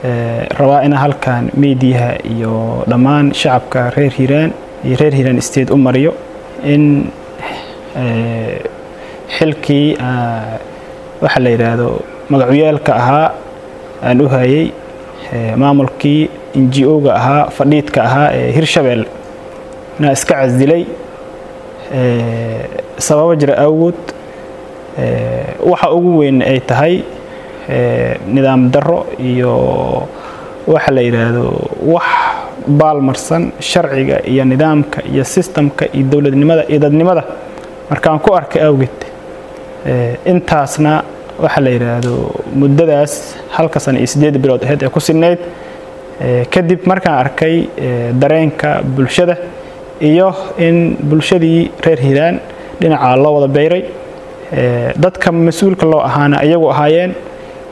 rabaa ina halkan meediyaha iyo dhammaan shacabka reer hiiraan iyo reer hiiraan state u mariyo in xilkii waxa la yidhaahdo magacuyeelka ahaa aan u hayay maamulkii n g o-ga ahaa fadhiidka ahaa ee hirshabelle inaa iska casdilay sababo jira awgood waxa ugu weyn ay tahay nidaam darro iyo waxa la yidhaahdo wax baalmarsan sharciga iyo nidaamka iyo sistamka iyo dowladnimada iyo dadnimada markaan ku arkay awgeed intaasna waxa la yidhaahdo muddadaas halka sana iyo siddeed bilood aheyd ee ku sinnayd kadib markaan arkay dareenka bulshada iyo in bulshadii reer hiiraan dhinacaa loo wada beyray dadka mas-uulka loo ahaana iyagu ahaayeen